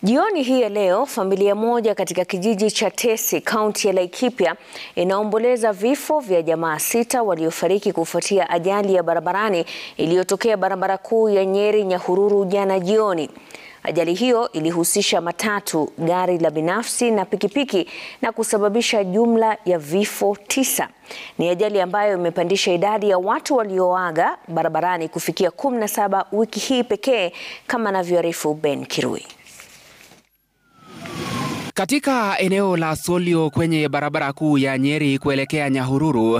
Jioni hii ya leo, familia moja katika kijiji cha Tesi, kaunti ya Laikipia inaomboleza vifo vya jamaa sita waliofariki kufuatia ajali ya barabarani iliyotokea barabara kuu ya Nyeri Nyahururu jana jioni. Ajali hiyo ilihusisha matatu, gari la binafsi na pikipiki na kusababisha jumla ya vifo tisa. Ni ajali ambayo imepandisha idadi ya watu walioaga barabarani kufikia 17 wiki hii pekee kama anavyoarifu Ben Kirui. Katika eneo la Solio kwenye barabara kuu ya Nyeri kuelekea Nyahururu,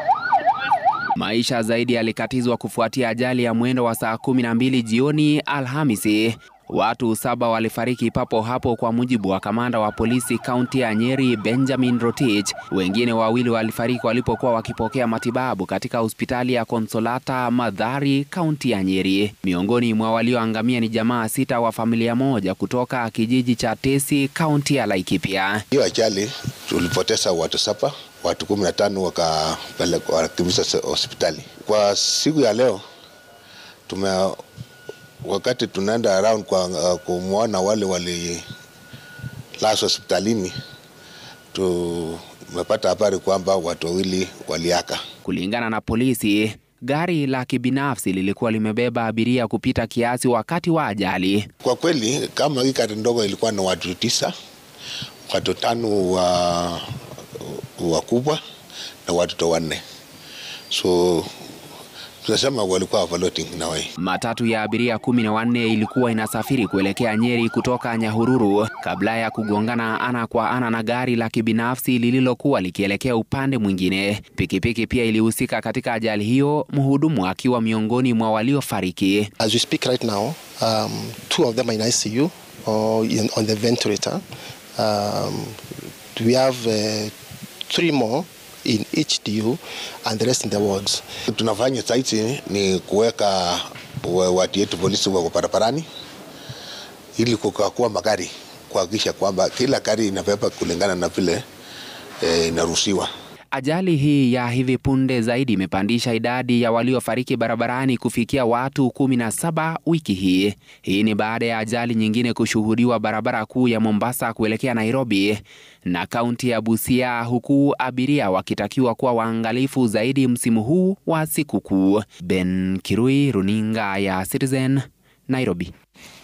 maisha zaidi yalikatizwa kufuatia ajali ya mwendo wa saa 12 jioni Alhamisi. Watu saba walifariki papo hapo kwa mujibu wa kamanda wa polisi kaunti ya Nyeri Benjamin Rotich. Wengine wawili walifariki walipokuwa wakipokea matibabu katika hospitali ya Konsolata Madhari kaunti ya Nyeri. Miongoni mwa walioangamia ni jamaa sita wa familia moja kutoka kijiji cha Tesi kaunti ya Laikipia. Hiyo ajali tulipoteza watu saba, watu kumi na tano wakakimbizwa hospitali. Kwa siku ya leo tume wakati tunaenda around kwa uh, kumwona wale walilazwa hospitalini, tumepata habari kwamba watu wawili waliaka. Kulingana na polisi, gari la kibinafsi lilikuwa limebeba abiria kupita kiasi wakati wa ajali. Kwa kweli, kama hii gari ndogo ilikuwa na watu tisa, watu tano wa wakubwa na watoto wanne, so tunasema walikuwa overloading na way. Matatu ya abiria kumi na wanne ilikuwa inasafiri kuelekea Nyeri kutoka Nyahururu kabla ya kugongana ana kwa ana na gari la kibinafsi lililokuwa likielekea upande mwingine. Pikipiki pia ilihusika katika ajali hiyo, mhudumu akiwa miongoni mwa waliofariki. As we speak right now, um, two of them are in ICU or in, on the ventilator. Um, we have uh, three more in HDU and the rest in the wards. Tunafanya saiti ni kuweka watu yetu polisi wako barabarani ili kukagua magari kuhakikisha kwamba kila gari inabeba kulingana na vile e, inaruhusiwa. Ajali hii ya hivi punde zaidi imepandisha idadi ya waliofariki barabarani kufikia watu kumi na saba wiki hii. Hii ni baada ya ajali nyingine kushuhudiwa barabara kuu ya Mombasa kuelekea Nairobi na kaunti ya Busia, huku abiria wakitakiwa kuwa waangalifu zaidi msimu huu wa sikukuu. Ben Kirui, runinga ya Citizen, Nairobi.